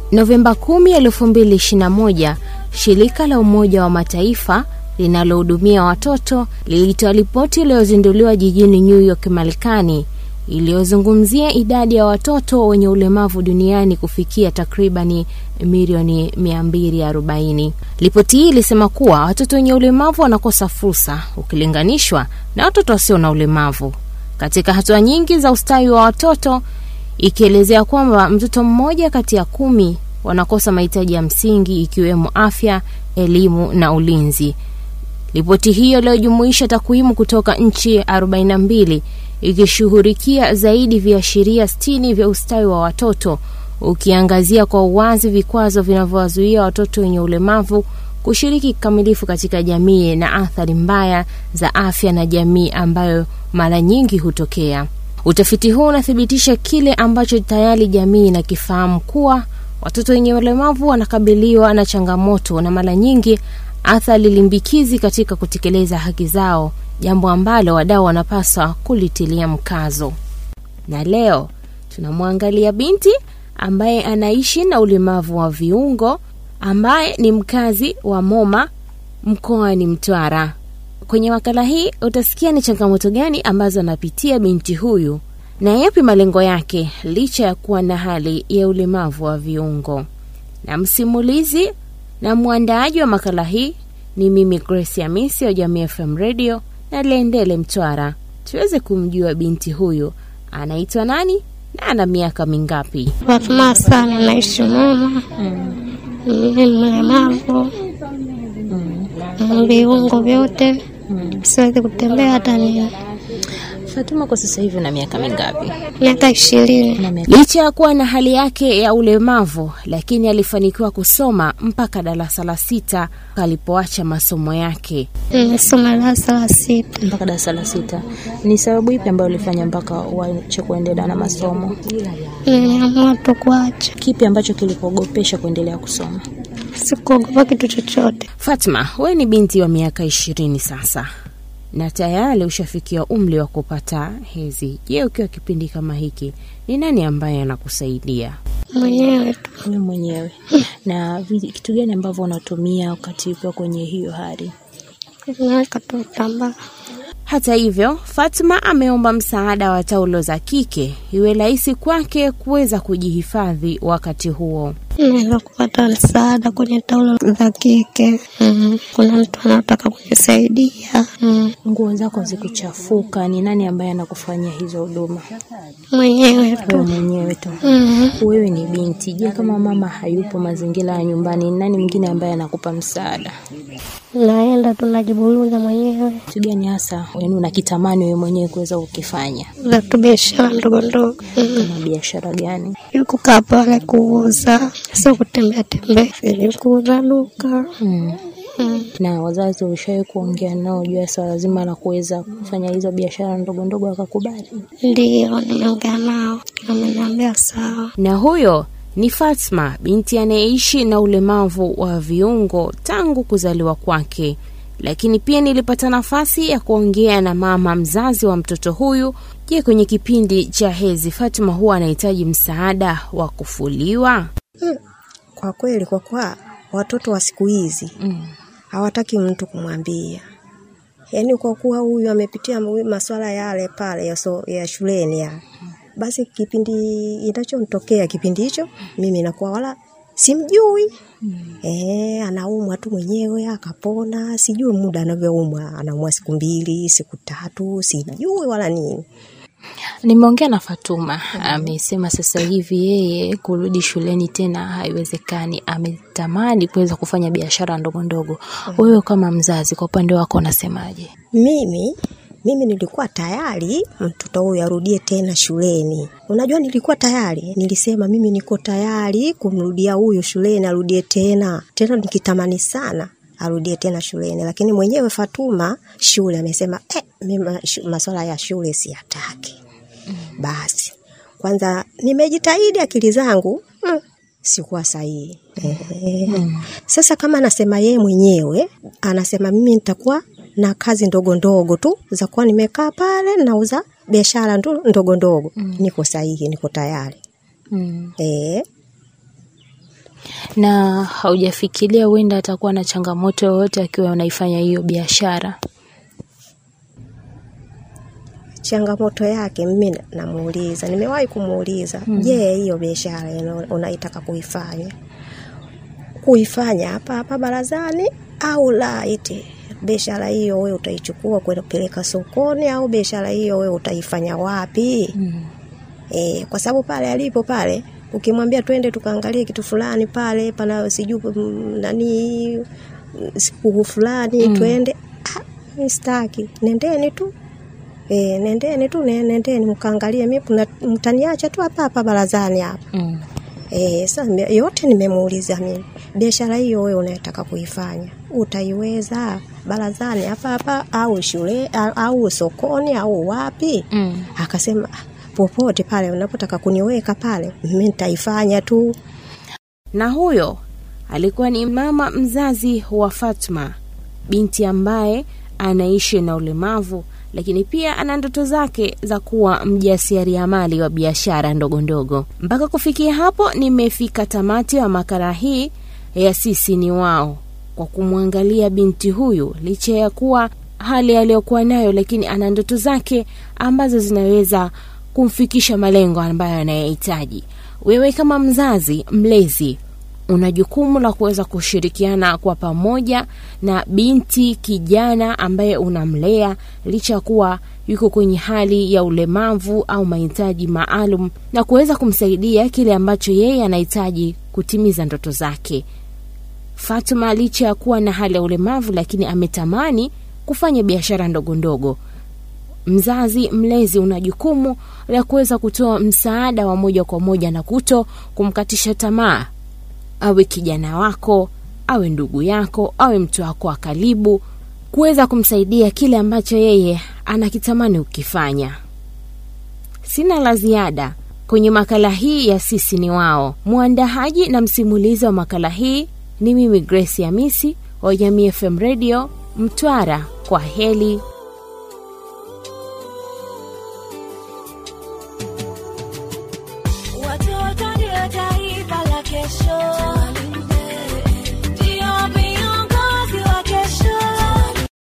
Novemba 10, 2021, shirika la Umoja wa Mataifa linalohudumia watoto lilitoa ripoti iliyozinduliwa jijini New York, Marekani, iliyozungumzia idadi ya watoto wenye ulemavu duniani kufikia takribani milioni 240. Ripoti hii ilisema kuwa watoto wenye ulemavu wanakosa fursa ukilinganishwa na watoto wasio na ulemavu katika hatua nyingi za ustawi wa watoto, ikielezea kwamba mtoto mmoja kati ya kumi wanakosa mahitaji ya msingi ikiwemo afya, elimu na ulinzi. Ripoti hiyo iliyojumuisha takwimu kutoka nchi 42 ikishughulikia zaidi viashiria 60 vya ustawi wa watoto, ukiangazia kwa uwazi vikwazo vinavyowazuia watoto wenye ulemavu kushiriki kikamilifu katika jamii na athari mbaya za afya na jamii ambayo mara nyingi hutokea. Utafiti huu unathibitisha kile ambacho tayari jamii inakifahamu kuwa watoto wenye ulemavu wanakabiliwa na changamoto na mara nyingi athari limbikizi katika kutekeleza haki zao, jambo ambalo wadau wanapaswa kulitilia mkazo. Na leo tunamwangalia binti ambaye anaishi na ulemavu wa viungo ambaye ni mkazi wa Moma mkoani Mtwara. Kwenye makala hii utasikia ni changamoto gani ambazo anapitia binti huyu na yapi malengo yake licha ya kuwa na hali ya ulemavu wa viungo. Na msimulizi na mwandaaji wa makala hii ni mimi Grace Hamisi wa Jamii FM Radio na Lendele Mtwara, tuweze kumjua binti huyu anaitwa nani na ana miaka mingapi. Fatuma sana, naishi Moma. Mimi mlemavu viungo vyote, siwezi kutembea hata nini. Fatuma, kwa sasa hivi una miaka mingapi? Miaka ishirini. Licha ya kuwa na hali yake ya ulemavu, lakini alifanikiwa kusoma mpaka darasa la sita alipoacha masomo yake. Nimesoma darasa la sita. mpaka darasa la sita. Ni sababu ipi ambayo ulifanya mpaka uache kuendelea na masomo? Niliamua tu kuacha, Kipi ambacho kilikuogopesha kuendelea kusoma? sikuogopa kitu chochote. Fatma, wewe ni binti wa miaka ishirini sasa na tayari ushafikia umri wa kupata hedhi. Je, ukiwa kipindi kama hiki, ni nani ambaye anakusaidia? Mwenyewe tu Wewe mwenyewe. Na vi- kitu gani ambavyo unatumia wakati ukiwa kwenye hiyo hali? naweka tu vitambaa. Hata hivyo, Fatma ameomba msaada wa taulo za kike iwe rahisi kwake kuweza kujihifadhi wakati huo. Naweza kupata msaada kwenye taulo za kike. Mm. Kuna mtu anataka kunisaidia. Mm. Nguo zako zikuchafuka, ni nani ambaye anakufanyia hizo huduma? Mwenyewe Wewe tu. mwenyewe tu. Mm. Wewe ni binti. Je, kama mama hayupo mazingira ya nyumbani, ni nani mwingine ambaye anakupa msaada? Naenda tu najiburuza mwenyewe Kitu gani hasa yaani unakitamani wewe mwenyewe kuweza kukifanya? za tu biashara ndogo ndogo. Mm. Kama biashara gani? Ili kukaa pale kuuza, sio kutembea tembea, ili kuuza duka. Mm. Mm. Na wazazi ulishawahi kuongea nao juu ya swala zima la kuweza kufanya hizo biashara ndogo ndogo wakakubali? Ndiyo, nimeongea nao, ameniambia sawa. Na huyo ni Fatma, binti anayeishi na ulemavu wa viungo tangu kuzaliwa kwake. Lakini pia nilipata nafasi ya kuongea na mama mzazi wa mtoto huyu. Je, kwenye kipindi cha hedhi Fatma huwa anahitaji msaada wa kufuliwa? Kwa kweli, kwa kuwa watoto wa siku hizi hawataki mtu kumwambia, yaani kwa kuwa huyu amepitia mu- masuala yale pale ya, so, ya shuleni ya basi, kipindi inachomtokea kipindi hicho mimi nakuwa wala simjui eh, anaumwa tu mwenyewe akapona, sijui muda anavyoumwa, anaumwa siku mbili siku tatu, sijui wala nini. Nimeongea na Fatuma, amesema sasa hivi yeye kurudi shuleni tena haiwezekani, ametamani kuweza kufanya biashara ndogo ndogo. Wewe kama mzazi, kwa upande wako unasemaje? Mimi mimi nilikuwa tayari mtoto huyu arudie tena shuleni. Unajua, nilikuwa tayari, nilisema mimi niko tayari kumrudia huyu shuleni, arudie tena tena, nikitamani sana arudie tena shuleni, lakini mwenyewe Fatuma shule amesema eh, mimi mashu- masuala ya shule siyataki. Basi kwanza nimejitahidi akili zangu mm, sikuwa sahihi. Eh, Sasa kama anasema yeye mwenyewe, anasema mimi nitakuwa na kazi ndogo ndogo tu za kuwa nimekaa pale nauza biashara ndo- ndogo ndogo, niko sahihi, niko tayari Mm. eh. Na haujafikiria huenda atakuwa na changamoto yoyote akiwa unaifanya hiyo biashara? changamoto yake mimi na- namuuliza, nimewahi kumuuliza, je, hiyo biashara ino- unaitaka kuifanya kuifanya hapa hapa barazani au la? Iti biashara hiyo wewe utaichukua kwenda kupeleka sokoni au biashara hiyo wewe utaifanya wapi? E, kwa sababu pale alipo pale ukimwambia twende tukaangalie kitu fulani pale pana sijui mm, nani mm, siku fulani twende, ah, mimi sitaki, nendeni tu E, nendeni tu ne- nendeni mkaangalie, mimi kuna- mtaniacha tu hapa hapa barazani hapa. Mm. E, sasa nime- yote nimemuuliza mimi, biashara hiyo wewe unayotaka kuifanya utaiweza barazani hapa hapa au shule au, au sokoni au wapi? Mm. Akasema "Ah, popote pale unapotaka kuniweka pale, mimi nitaifanya tu. Na huyo alikuwa ni mama mzazi wa Fatma, binti ambaye anaishi na ulemavu, lakini pia ana ndoto zake za kuwa mjasiriamali wa biashara ndogo ndogo. Mpaka kufikia hapo, nimefika tamati wa makala hii ya sisi ni wao, kwa kumwangalia binti huyu, licha ya kuwa hali aliyokuwa nayo, lakini ana ndoto zake ambazo zinaweza kumfikisha malengo ambayo anayahitaji. Wewe kama mzazi mlezi una jukumu la kuweza kushirikiana kwa pamoja na binti kijana ambaye unamlea licha ya kuwa yuko kwenye hali ya ulemavu au mahitaji maalum na kuweza kumsaidia kile ambacho yeye anahitaji kutimiza ndoto zake. Fatuma licha ya kuwa na hali ya ulemavu, lakini ametamani kufanya biashara ndogo ndogo. Mzazi mlezi una jukumu la kuweza kutoa msaada wa moja kwa moja na kuto kumkatisha tamaa, awe kijana wako, awe ndugu yako, awe mtu wako wa karibu, kuweza kumsaidia kile ambacho yeye anakitamani ukifanya. Sina la ziada kwenye makala hii ya sisi ni wao. Mwandahaji na msimulizi wa makala hii ni mimi Grace Hamisi wa Jamii FM Radio Mtwara. Kwa heli.